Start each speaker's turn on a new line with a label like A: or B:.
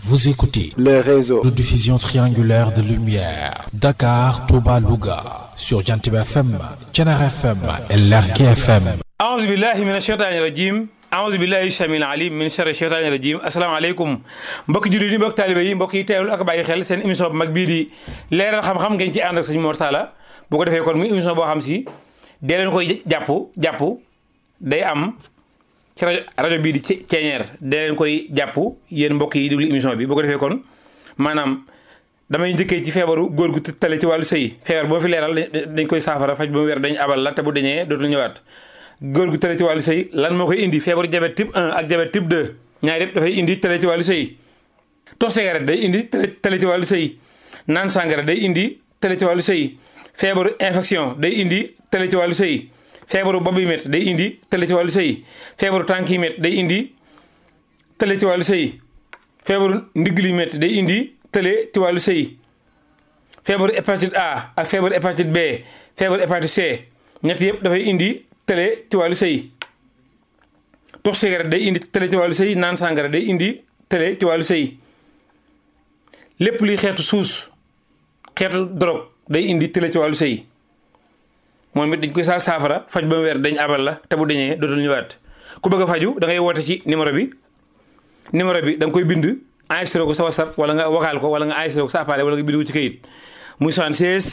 A: Vous écoutez
B: le réseau
A: de diffusion triangulaire de lumière Dakar, Touba, Louga sur Jantib FM, Thiénaba FM et Lergui FM.
C: aouzu billahi min asheytaani rajim aouzu billahi samil alim min sharri sheytaani rajim asalaamaaleykum mbokki jullit yi mbokki taalibe yi mbokk yi teewlu ak bàyyi xel seen émission bu mag bii di leeral xam-xam ngeen ci ànd ak sëñ Mor Talla bu ko defee kon muy émission boo xam si dee leen koy jàpp jàpp day am ci rajo rajo bii di ceeñeer dee leen koy jàpp yéen mbokk yi déglu émission bi bu ko defee kon maanaam damay njëkkee ci feebaru góor gu tale ci wàllu sëy feebar boo fi leeral dañ koy saafara faj ba mu wér dañ abal la te bu dañee dootul ñëwaat góor gu tële ci wàllu sëy lan moo koy indi feebaru diabète type 1 ak diabète type 2 ñaar yëpp dafay indi tële ci wàllu sëy tox cigarette day indi tële ci wàllu sëy naan sàngara day indi tële ci wàllu sëy feebaru infection day indi tële ci wàllu sëy feebaru bopp yi métti day indi tële ci wàllu sëy feebaru tànk yi métti day indi tële ci wàllu sëy feebaru ndigg li métti day indi tële ci wàllu sëy feebaru hépatite A ak feebaru hépatite B feebaru hépatite C ñett yëpp dafay indi tële ci wàllu sëy tox cigarette day indi tële ci wàllu sëy naan sàngara day indi tële ci wàllu sëy lépp luy xeetu suus xeetu drogue day indi tële ci wàllu sëy moom it dañ koy saa saafara faj ba mu weer dañ abal la te bu dañee dootul ñëwaat ku bëgg a faju da ngay woote ci numéro bi numéro bi da nga koy bind enregistré ko sa WhatsApp wala nga vocal ko wala nga enregistré ko sa appareil wala nga bind ko ci kayit muy 76